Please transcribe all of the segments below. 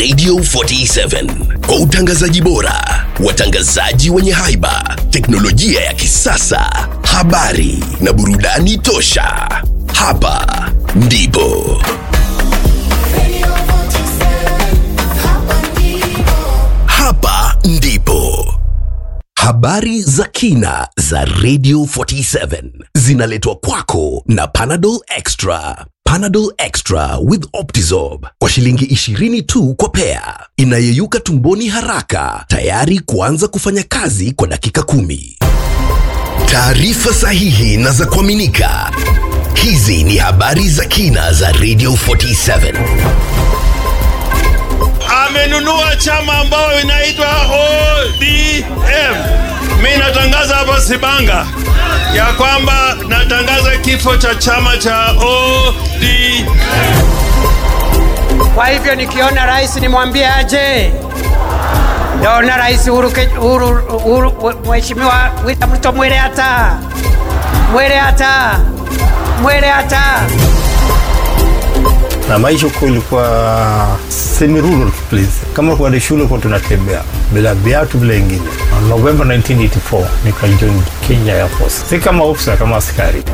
Radio 47 kwa utangazaji bora, watangazaji wenye haiba, teknolojia ya kisasa, habari na burudani tosha. Hapa ndipo hapa ndipo habari za kina za Radio 47 zinaletwa kwako na Panadol Extra. Panadol Extra with Optizorb kwa shilingi 20 tu kwa pea, inayeyuka tumboni haraka, tayari kuanza kufanya kazi kwa dakika kumi. Taarifa sahihi na za kuaminika. Hizi ni habari za kina za Radio 47. amenunua chama ambayo inaitwa ODM. Mi natangaza hapa Sibanga ya kwamba natangaza kifo cha chama cha ODM. Kwa hivyo nikiona rais nimwambie aje. Naona rais Uhuru, Ke- Uhuru, Uhuru, Mheshimiwa William Ruto mwele hata mwele hata mwele hata na maisha huko ilikuwa semi rural place. Kama kwa shule kwa tunatembea bila viatu bila ingine. November 1984 nikajoin Kenya Air Force, si kama officer, kama askari.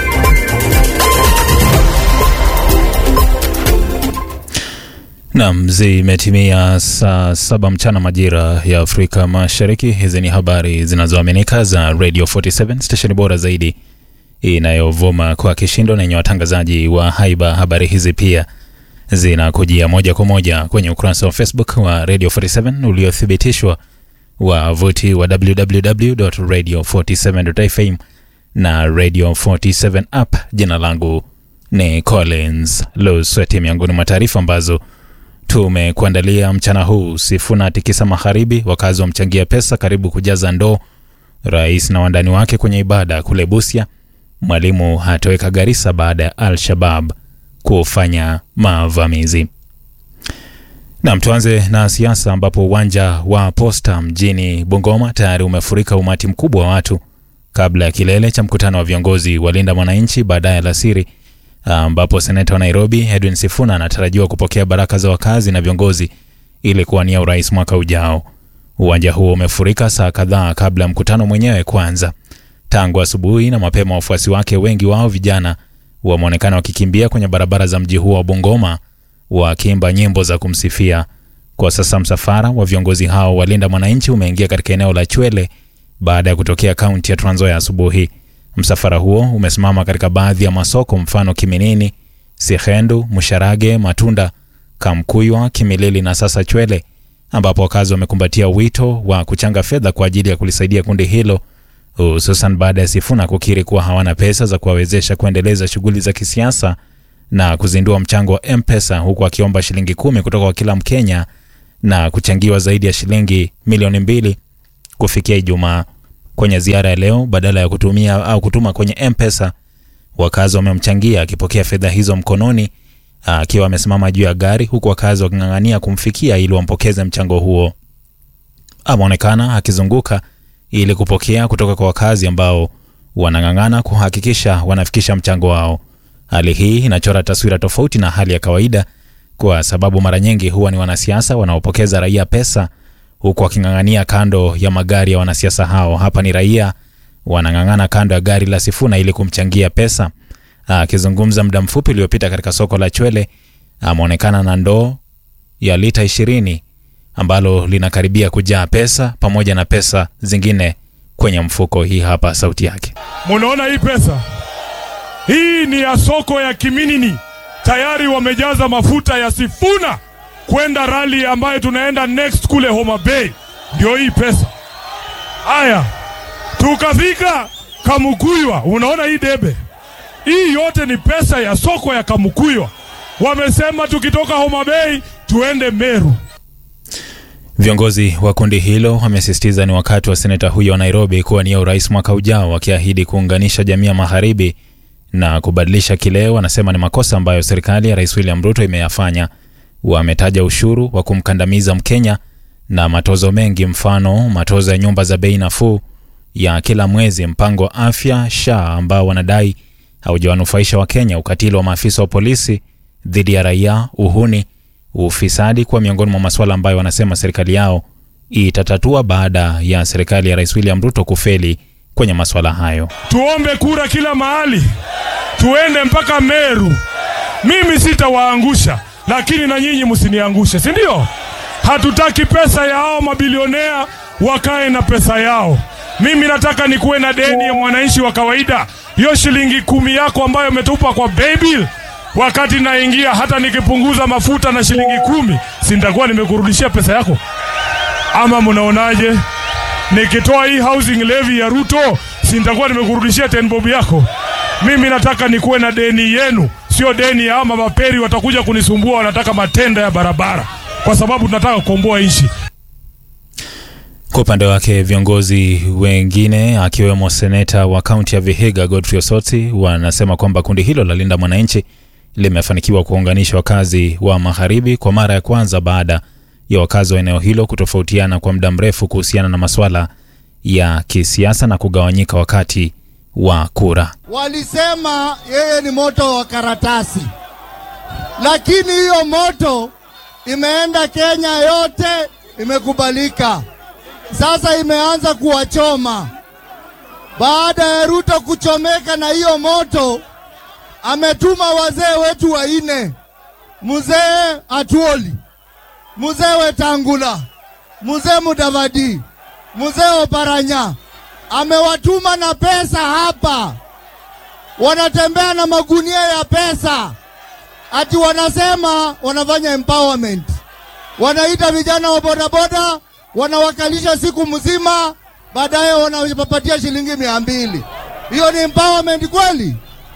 Nam, zimetimia saa saba mchana majira ya Afrika Mashariki. Hizi ni habari zinazoaminika za Radio 47 stesheni bora zaidi inayovuma kwa kishindo na yenye watangazaji wa haiba. Habari hizi pia zinakujia moja kwa moja kwenye ukurasa wa Facebook wa Radio 47 uliothibitishwa wavuti wa www.radio47.fm na Radio 47 app. Jina langu ni Collins Lusweti. Miongoni mwa taarifa ambazo tumekuandalia mchana huu: Sifuna tikisa magharibi, wakazi wamchangia pesa karibu kujaza ndoo. Rais na wandani wake kwenye ibada kule Busia. Mwalimu hatoweka Garissa baada ya Al-Shabab kufanya mavamizi. Nam, tuanze na siasa ambapo uwanja wa Posta mjini Bungoma tayari umefurika umati mkubwa wa watu kabla ya kilele cha mkutano wa viongozi wa Linda Mwananchi baadaye alasiri, ambapo seneta wa Nairobi Edwin Sifuna anatarajiwa kupokea baraka za wakazi na viongozi ili kuwania urais mwaka ujao. Uwanja huo umefurika saa kadhaa kabla ya mkutano mwenyewe kuanza. Tangu asubuhi na mapema, wafuasi wake wengi wao vijana wameonekana wakikimbia kwenye barabara za mji huo wa Bungoma wakiimba nyimbo za kumsifia. Kwa sasa msafara wa viongozi hao wa Linda Mwananchi umeingia katika eneo la Chwele baada ya kutokea kaunti ya Trans Nzoia asubuhi. Msafara huo umesimama katika baadhi ya masoko, mfano Kiminini, Sihendu, Msharage, Matunda, Kamkuywa, Kimilili na sasa Chwele, ambapo wakazi wamekumbatia wito wa kuchanga fedha kwa ajili ya kulisaidia kundi hilo hususan baada ya Sifuna kukiri kuwa hawana pesa za kuwawezesha kuendeleza shughuli za kisiasa na kuzindua mchango wa M-Pesa huku akiomba shilingi kumi kutoka kwa kila Mkenya na kuchangiwa zaidi ya shilingi milioni mbili kufikia Ijumaa. Kwenye ziara ya leo, badala ya kutumia au kutuma kwenye M-Pesa, wakazi wamemchangia akipokea fedha hizo mkononi akiwa amesimama juu ya gari, huku wakazi waking'ang'ania kumfikia ili wampokeze mchango huo. Ameonekana akizunguka ili kupokea kutoka kwa wakazi ambao wanang'ang'ana kuhakikisha wanafikisha mchango wao. Hali hii inachora taswira tofauti na hali ya kawaida, kwa sababu mara nyingi huwa ni wanasiasa wanaopokeza raia pesa huku waking'ang'ania kando ya magari ya wanasiasa hao. Hapa ni raia wanang'ang'ana kando ya gari la Sifuna ili kumchangia pesa. Akizungumza muda mfupi uliopita katika soko la Chwele, ameonekana na ndoo ya lita ishirini ambalo linakaribia kujaa pesa pamoja na pesa zingine kwenye mfuko. Hii hapa sauti yake. Munaona hii pesa hii ni ya soko ya Kiminini, tayari wamejaza mafuta ya Sifuna kwenda rali ambayo tunaenda next kule Homa Bay. Ndio hii pesa. Haya, tukafika Kamukuywa, unaona hii debe, hii yote ni pesa ya soko ya Kamukuywa. Wamesema tukitoka Homa Bay tuende Meru. Viongozi wa kundi hilo wamesisitiza ni wakati wa seneta huyo wa Nairobi kuwania urais mwaka ujao, wakiahidi kuunganisha jamii ya magharibi na kubadilisha kile wanasema ni makosa ambayo serikali ya Rais William Ruto imeyafanya. Wametaja ushuru wa kumkandamiza Mkenya na matozo mengi, mfano matozo ya nyumba za bei nafuu ya kila mwezi, mpango wa afya SHA ambao wanadai haujawanufaisha Wakenya, ukatili wa maafisa wa polisi dhidi ya raia, uhuni ufisadi kuwa miongoni mwa masuala ambayo wanasema serikali yao itatatua baada ya serikali ya Rais William Ruto kufeli kwenye masuala hayo. tuombe kura kila mahali, tuende mpaka Meru. Mimi sitawaangusha, lakini na nyinyi msiniangushe, si ndio? Hatutaki pesa ya hao mabilionea wakae na pesa yao. Mimi nataka nikuwe na deni ya mwananchi wa kawaida. Hiyo shilingi kumi yako ambayo umetupa kwa baybill, wakati naingia, hata nikipunguza mafuta na shilingi kumi, si nitakuwa nimekurudishia pesa yako? Ama mnaonaje? Nikitoa hii housing levy ya Ruto, si nitakuwa nimekurudishia ten bob yako? Mimi nataka nikuwe na deni yenu, sio deni ya ama maperi watakuja kunisumbua, wanataka matenda ya barabara, kwa sababu tunataka kukomboa nchi. Kwa upande wake viongozi wengine akiwemo seneta wa kaunti ya Vihiga Godfrey Osotsi wanasema kwamba kundi hilo la Linda Mwananchi limefanikiwa kuunganisha wakazi wa magharibi kwa mara ya kwanza baada ya wakazi wa eneo hilo kutofautiana kwa muda mrefu kuhusiana na masuala ya kisiasa na kugawanyika wakati wa kura. Walisema yeye ni moto wa karatasi, lakini hiyo moto imeenda Kenya yote, imekubalika. Sasa imeanza kuwachoma. Baada ya Ruto kuchomeka na hiyo moto, ametuma wazee wetu wanne, mzee Atuoli, mzee Wetangula, mzee Mudavadi, mzee Oparanya, amewatuma na pesa hapa, wanatembea na magunia ya pesa, ati wanasema wanafanya empowerment, wanaita vijana wa bodaboda, wanawakalisha siku mzima, baadaye wanawapatia shilingi mia mbili. Hiyo ni empowerment kweli?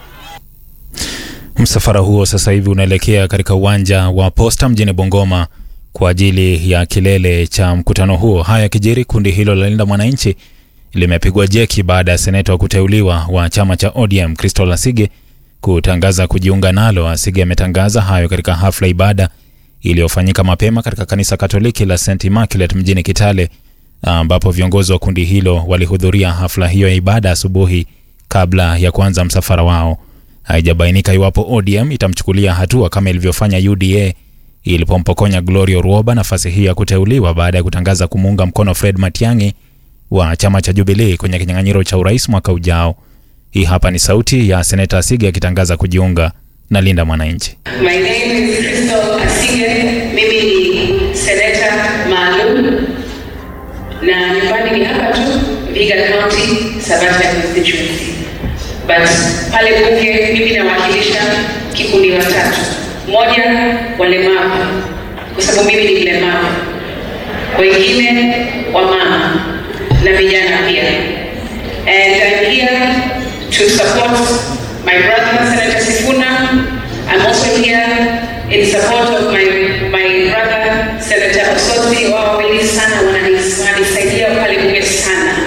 Msafara huo sasa hivi unaelekea katika uwanja wa Posta mjini Bungoma kwa ajili ya kilele cha mkutano huo. Haya yakijiri, kundi hilo la Linda Mwananchi limepigwa jeki baada ya seneta wa kuteuliwa wa chama cha ODM Crystal Asige kutangaza kujiunga nalo. Asige ametangaza hayo katika hafla ibada iliyofanyika mapema katika kanisa Katoliki la St Immaculate mjini Kitale, ambapo viongozi wa kundi hilo walihudhuria hafla hiyo ya ibada asubuhi kabla ya kuanza msafara wao. Haijabainika iwapo ODM itamchukulia hatua kama ilivyofanya UDA ilipompokonya Gloria Ruoba nafasi hii ya kuteuliwa baada ya kutangaza kumuunga mkono Fred Matiang'i wa chama cha Jubilee kwenye kinyang'anyiro cha urais mwaka ujao. Hii hapa ni sauti ya seneta Asige akitangaza kujiunga na Linda Mwananchi. My name is Crystal Asige. Mimi ni seneta maalum na nyumbani ni hapa tu Vihiga County, Sabata constituency. But pale bunge mimi nawakilisha kikundi watatu. Moja, walemavu kwa sababu mimi ni mlemavu, wengine wamama na vijana pia. And I'm here to support my brother Senator Sifuna. I'm also here in support of my, my brother Senator Osotsi. Wao wawili sana wananis- wananisaidia pale bunge sana.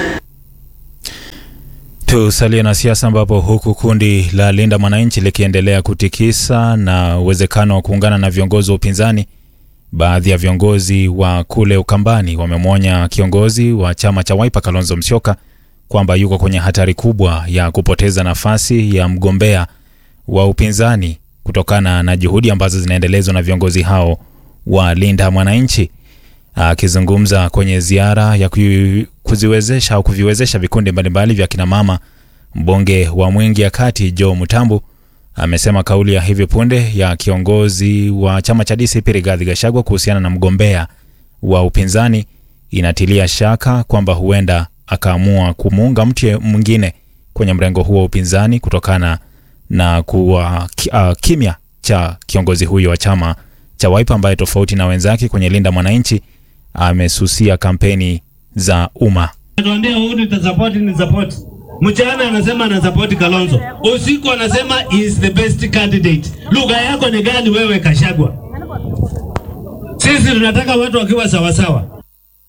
Tusalie na siasa ambapo huku kundi la Linda Mwananchi likiendelea kutikisa na uwezekano wa kuungana na viongozi wa upinzani, baadhi ya viongozi wa kule Ukambani wamemwonya kiongozi wa chama cha Wiper Kalonzo Musyoka kwamba yuko kwenye hatari kubwa ya kupoteza nafasi ya mgombea wa upinzani kutokana na juhudi ambazo zinaendelezwa na viongozi hao wa Linda Mwananchi. Akizungumza kwenye ziara ya ku- kuziwezesha au kuviwezesha vikundi mbalimbali vya kinamama, mbunge wa Mwingi ya Kati Joe Mutambu amesema kauli ya hivi punde ya kiongozi wa chama cha DCP Rigathi Gachagua kuhusiana na mgombea wa upinzani inatilia shaka kwamba huenda akaamua kumuunga mtu mwingine kwenye mrengo huo wa upinzani kutokana na kuwa ki, uh, kimya cha kiongozi huyo wa chama cha Wiper ambaye tofauti na wenzake kwenye Linda Mwananchi amesusia kampeni za umma. Anatuambia huyu nitasupport ni support. Mchana anasema ana support Kalonzo. Usiku anasema is the best candidate. Lugha yako ni gani wewe Kashagwa? Sisi tunataka watu wakiwa sawa sawa.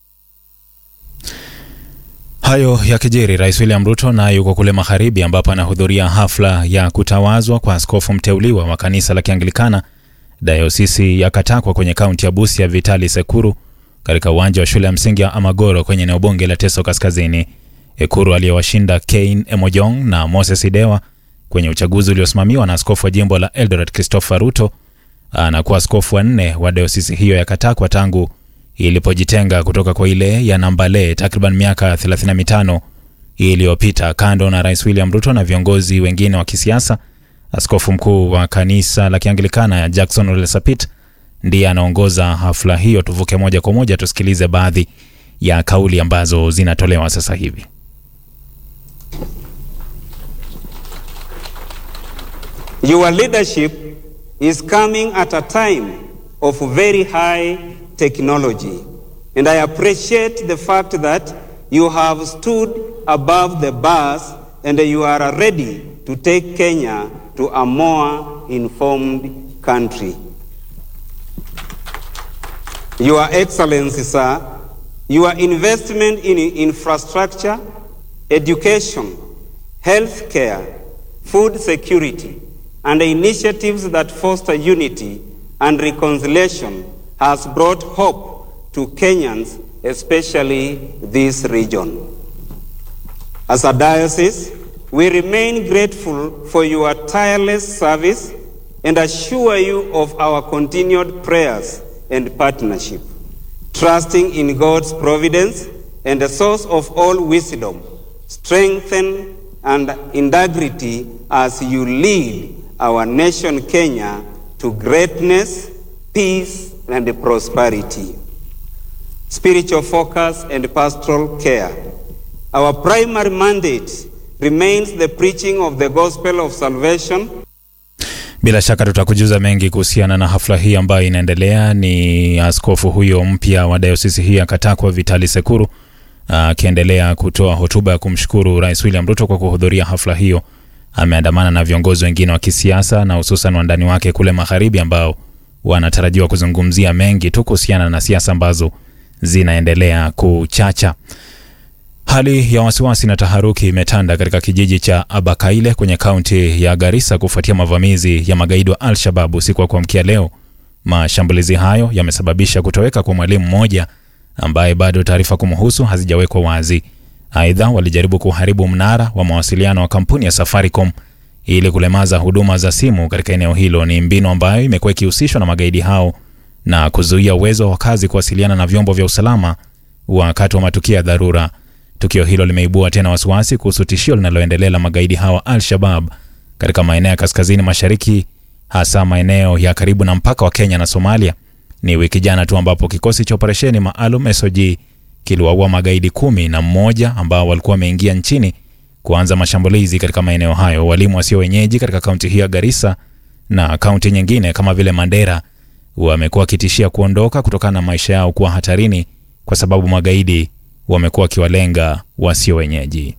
Hayo yakijiri, Rais William Ruto naye yuko kule magharibi ambapo anahudhuria hafla ya kutawazwa kwa askofu mteuliwa wa kanisa la Kianglikana dayosisi ya Katakwa kwenye kaunti ya Busia, Vitali Sekuru, katika uwanja wa shule ya msingi ya Amagoro kwenye eneo bunge la Teso Kaskazini. Ekuru aliyewashinda Cain Emojong na Moses Idewa kwenye uchaguzi uliosimamiwa na askofu wa jimbo la Eldoret Christopher Ruto anakuwa askofu wa nne wa dayosisi hiyo ya Katakwa tangu ilipojitenga kutoka kwa ile ya Nambale takriban miaka 35 iliyopita. Kando na Rais William Ruto na viongozi wengine wa kisiasa, askofu mkuu wa kanisa la Kianglikana ya Jackson Ole Sapit ndiye anaongoza hafla hiyo. Tuvuke moja kwa moja tusikilize baadhi ya kauli ambazo zinatolewa sasa hivi. Your leadership is coming at a time of very high technology, and I appreciate the fact that you have stood above the bars and you are ready to take Kenya to a more informed country. Your Excellency, sir, your investment in infrastructure, education, healthcare, food security, and initiatives that foster unity and reconciliation has brought hope to Kenyans, especially this region. As a diocese, we remain grateful for your tireless service and assure you of our continued prayers and partnership, trusting in God's providence and the source of all wisdom, strengthen and integrity as you lead our nation Kenya to greatness, peace, and prosperity. Spiritual focus and pastoral care. Our primary mandate remains the preaching of the gospel of salvation Bila shaka tutakujuza mengi kuhusiana na hafla hii ambayo inaendelea. Ni askofu huyo mpya wa dayosisi hii ya Katakwa, Vitali Sekuru, akiendelea kutoa hotuba ya kumshukuru Rais William Ruto kwa kuhudhuria hafla hiyo. Ameandamana na viongozi wengine wa kisiasa na hususan wandani wake kule magharibi, ambao wanatarajiwa kuzungumzia mengi tu kuhusiana na siasa ambazo zinaendelea kuchacha. Hali ya wasiwasi na taharuki imetanda katika kijiji cha Abakaile kwenye kaunti ya Garissa kufuatia mavamizi ya magaidi wa Al-Shabab usiku wa kuamkia leo. Mashambulizi hayo yamesababisha kutoweka kwa mwalimu mmoja ambaye bado taarifa kumhusu hazijawekwa wazi. Aidha, walijaribu kuharibu mnara wa mawasiliano wa kampuni ya Safaricom ili kulemaza huduma za simu katika eneo hilo. Ni mbinu ambayo imekuwa ikihusishwa na magaidi hao na kuzuia uwezo wa wakazi kuwasiliana na vyombo vya usalama wakati wa matukio ya dharura. Tukio hilo limeibua tena wasiwasi kuhusu tishio linaloendelea la magaidi hawa Al-Shabab katika maeneo ya kaskazini mashariki, hasa maeneo ya karibu na mpaka wa Kenya na Somalia. Ni wiki jana tu ambapo kikosi cha operesheni maalum SOG kiliwaua magaidi kumi na mmoja ambao walikuwa wameingia nchini kuanza mashambulizi katika maeneo hayo. Walimu wasio wenyeji katika kaunti hii ya Garissa na kaunti nyingine kama vile Mandera wamekuwa wakitishia kuondoka kutokana na maisha yao kuwa hatarini kwa sababu magaidi wamekuwa wakiwalenga wasio wenyeji.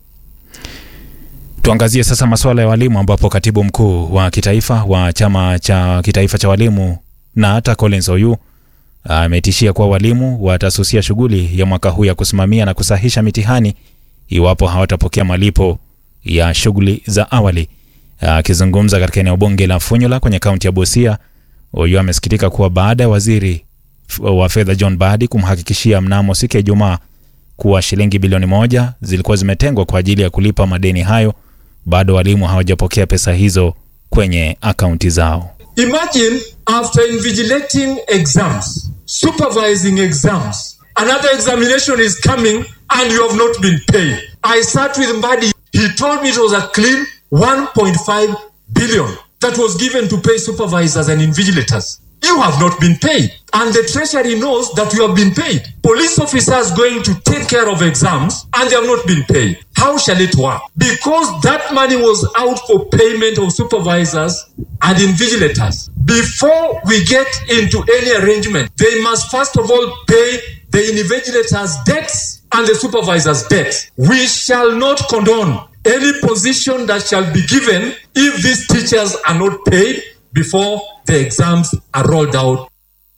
Tuangazie sasa masuala ya walimu, ambapo katibu mkuu wa kitaifa wa chama cha kitaifa cha walimu na hata Collins Oyu ametishia kuwa walimu watasusia shughuli ya mwaka huu ya kusimamia na kusahisha mitihani iwapo hawatapokea malipo ya shughuli za awali. Akizungumza katika eneo bunge la Funyula kwenye kaunti ya Busia, Oyu amesikitika kuwa baada ya waziri wa fedha John Badi kumhakikishia mnamo siku ya Ijumaa kuwa shilingi bilioni moja zilikuwa zimetengwa kwa ajili ya kulipa madeni hayo, bado walimu hawajapokea pesa hizo kwenye akaunti zao. Imagine after invigilating exams, supervising exams, another examination is coming and you have not been paid. I sat with Mbadi. He told me it was a clean 1.5 billion that was given to pay supervisors and invigilators. You have not been paid. And the treasury knows that you have been paid. Police officers going to take care of exams and they have not been paid. How shall it work? Because that money was out for payment of supervisors and invigilators. Before we get into any arrangement, they must first of all pay the invigilators' debts and the supervisors' debts. We shall not condone any position that shall be given if these teachers are not paid before the exams are rolled out.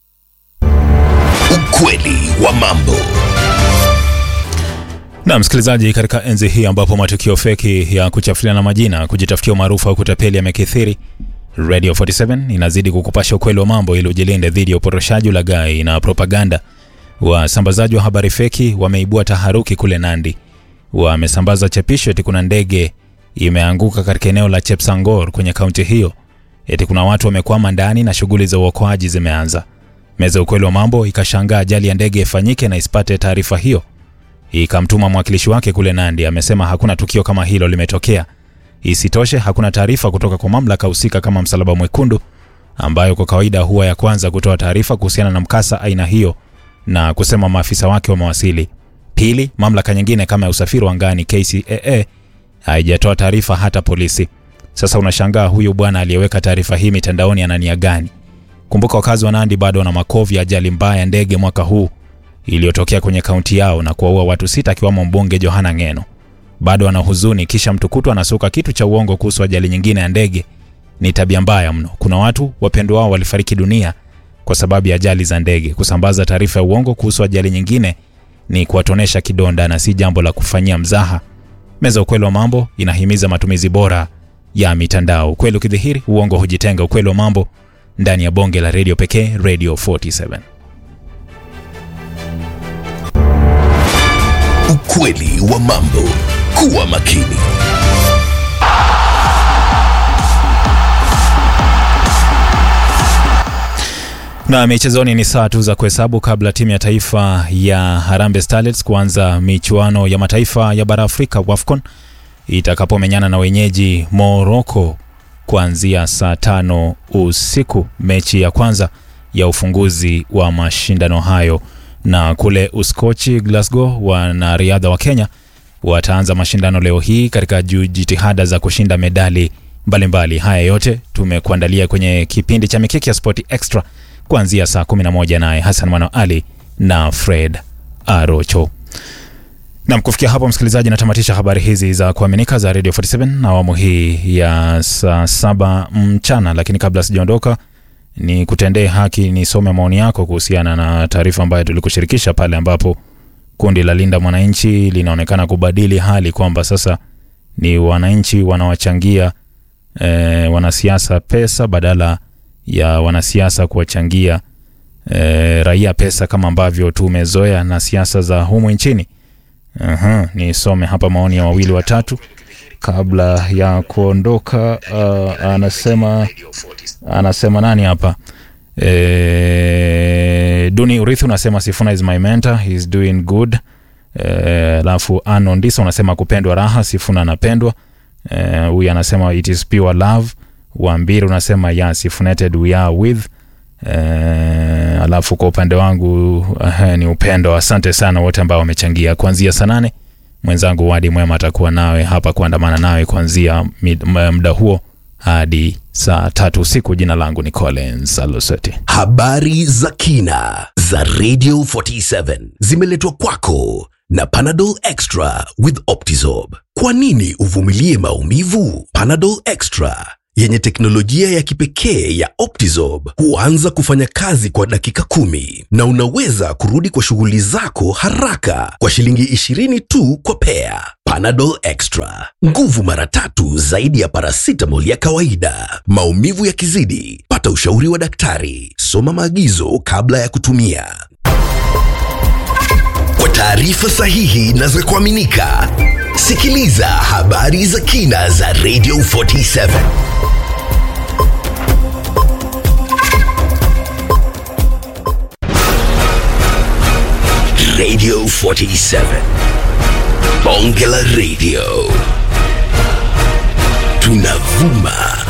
Ukweli wa mambo. Na msikilizaji, katika enzi hii ambapo matukio feki ya kuchafuliana majina, kujitafutia umaarufu au kutapeli yamekithiri, Radio 47 inazidi kukupasha ukweli wa mambo ili ujilinde dhidi ya uporoshaji, ulaghai na propaganda. Wasambazaji wa habari feki wameibua taharuki kule Nandi. Wamesambaza chapisho eti kuna ndege imeanguka katika eneo la Chepsangor kwenye kaunti hiyo. eti kuna watu wamekwama ndani na shughuli za uokoaji zimeanza. Meza ya ukweli wa mambo ikashangaa ajali ya ndege ifanyike na isipate taarifa hiyo. Ikamtuma mwakilishi wake kule Nandi, amesema hakuna tukio kama hilo limetokea. Isitoshe, hakuna taarifa kutoka kwa mamlaka husika kama Msalaba Mwekundu, ambayo kwa kawaida huwa ya kwanza kutoa taarifa kuhusiana na mkasa aina hiyo na kusema maafisa wake wamewasili. Pili, mamlaka nyingine kama ya usafiri wa angani KCAA haijatoa taarifa hata polisi. Sasa unashangaa huyu bwana aliyeweka taarifa hii mitandaoni ana nia gani? Kumbuka wakazi wa Nandi bado wana makovu ya ajali mbaya ya ndege mwaka huu iliyotokea kwenye kaunti yao na kuwaua watu sita akiwamo mbunge Johana Ngeno. Bado wana huzuni, kisha mtu kutwa anasuka kitu cha uongo kuhusu ajali nyingine ya ndege. Ni tabia mbaya mno. Kuna watu wapendwa wao walifariki dunia kwa sababu ya ajali za ndege. Kusambaza taarifa ya uongo kuhusu ajali nyingine ni kuwatonesha kidonda na si jambo la kufanyia mzaha. Meza ukweli wa mambo inahimiza matumizi bora ya mitandao. Ukweli ukidhihiri, uongo hujitenga. Ukweli wa mambo ndani ya bonge la redio pekee, Radio 47. Ukweli wa mambo. Kuwa makini. Na michezoni ni saa tu za kuhesabu kabla timu ya taifa ya Harambee Starlets kuanza michuano ya mataifa ya bara Afrika WAFCON itakapomenyana na wenyeji Morocco kuanzia saa tano usiku, mechi ya kwanza ya ufunguzi wa mashindano hayo. Na kule Uskochi, Glasgow, wanariadha wa Kenya wataanza mashindano leo hii katika jitihada za kushinda medali mbalimbali. Haya yote tumekuandalia kwenye kipindi cha Mikiki ya Sport Extra kuanzia saa 11 naye Hassan Mwana Ali na Fred Arocho. Nam, kufikia hapo msikilizaji, natamatisha habari hizi za kuaminika za Radio 47 na awamu hii ya saa saba mchana, lakini kabla sijaondoka ni kutendee haki nisome maoni yako kuhusiana na taarifa ambayo tulikushirikisha pale ambapo kundi la Linda Mwananchi linaonekana kubadili hali kwamba sasa ni wananchi wanawachangia e, wanasiasa pesa badala ya wanasiasa kuwachangia e, raia pesa kama ambavyo tumezoea na siasa za humu nchini. Aha, nisome hapa maoni ya wawili watatu kabla ya kuondoka. Uh, anasema anasema nani hapa e, Duni Urithi unasema Sifuna is my mentor, he is doing good. Alafu e, Ano Ndisa unasema kupendwa raha, Sifuna anapendwa. Huyu e, anasema it is pure love. Wambiri unasema yes, if united we are with e, alafu kwa upande wangu uh, ni upendo. Asante sana wote ambao wamechangia kuanzia saa nane. Mwenzangu Wadi Mwema atakuwa nawe hapa kuandamana nawe kuanzia muda huo hadi saa tatu usiku. Jina langu ni Collins Aloseti. Habari za kina za Radio 47 zimeletwa kwako na Panadol Extra with Optizorb. Kwa nini uvumilie maumivu? Panadol Extra yenye teknolojia ya kipekee ya Optizorb huanza kufanya kazi kwa dakika kumi na unaweza kurudi kwa shughuli zako haraka kwa shilingi 20 tu kwa pea. Panadol Extra, nguvu mara tatu zaidi ya paracetamol ya kawaida. Maumivu yakizidi, pata ushauri wa daktari. Soma maagizo kabla ya kutumia. Kwa taarifa sahihi na za kuaminika, sikiliza habari za kina za Radio 47. Radio 47. Bonge la Radio. Tunavuma